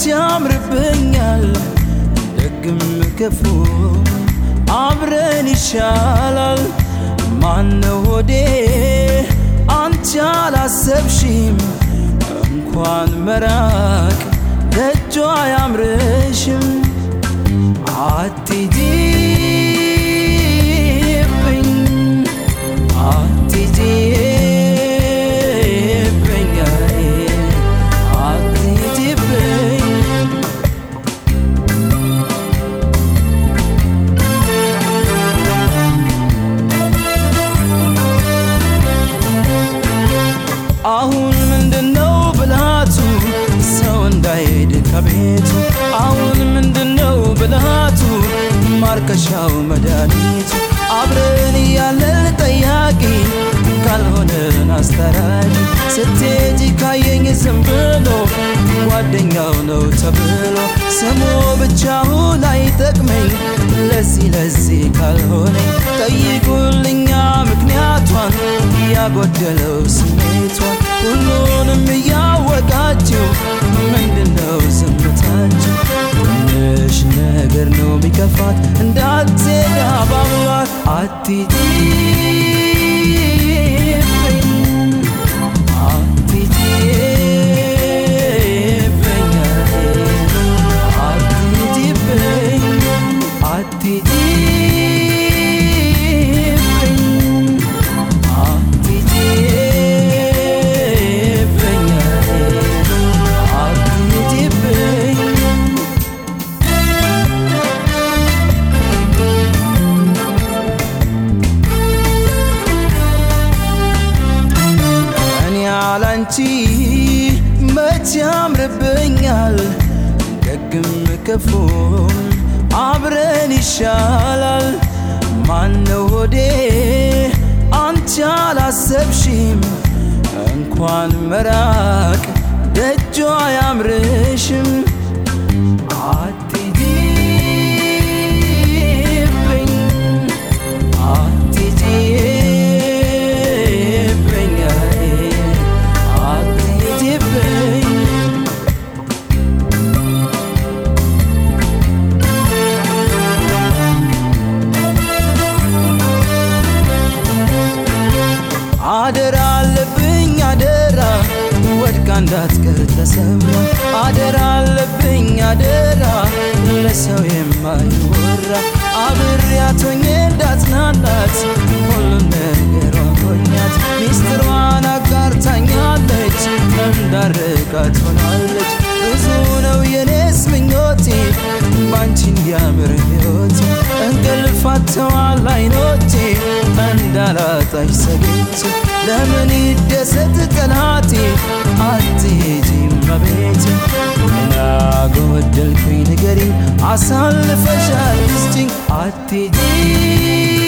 መች ያምርብኛል ደግም ክፉ አብረን ይሻላል ማነው ሆዴ አንቺ አላሰብሽም እንኳን መራቅ ደጇ አያምርሽም አትሂጂብኝ አትሂጂብኝ አትሂጂብኝ አሁን ምንድነው ብልሃቱ ሰው እንዳይሄድ ከቤቱ አሁን ምንድነው ብልሃቱ ማርከሻው መድኃኒቱ አብረን እያለን ጠያቂ ካልሆነን አስታራቂ ስትሄጂ ካየኝ ዝም ብሎ ጓደኛው ነው ተብሎ ስሙ ብቻውን አይጠቅመኝ ለዚህ ለዚህ ካልሆነኝ ጠይቁልኛ ምክንያቷን ያጎደለው ስሜቷን ሁሉንም እያወቃችሁ ምንድነው ዝምታችሁ? ትንሽ ነገር ነው ሚከፋት እንዳትሄድ አባብሏት አትሂጂብኝ አትሂጂብኝ አትሂጂብኝ አትሂጂብኝ አትሂጂብኝ አትሂጂብኝ እኔ ያላንቺ መች ያምርብኛል ደግም ክፉም አብረን ይሻላል ማነው ሆዴ አንቺ አላሰብሽም እንኳን መራቅ ደጇ አያምርሽም አትሂጂብኝ አትሂጂብኝ አትሂጂብኝ አደራ አለብኝ አደራ ወድቃ እንዳትቀር ተሰብራ አደራ አለብኝ አደራ ለሰው የማይወራ አብሬያት ሆኜ እንዳጽናናት ሁሉም ነገሯን ሆኛት ሚስጥሯን አጋርታኛለች እንዳርቃት ሆናለች ብዙ ነው የኔስ ምኞቴ ባንቺ እንዲያምር ሕይወቴ እንቅልፍ አጥተዋል አይኖቼ እንዳላጣሽ ሰግቼ ለምን ይደሰት ጠላቴ አትሄጂም መቤቴ ናጎደልኩኝ ንገሪኝ አሳልፈሻል ስጭኝ አትሄጂ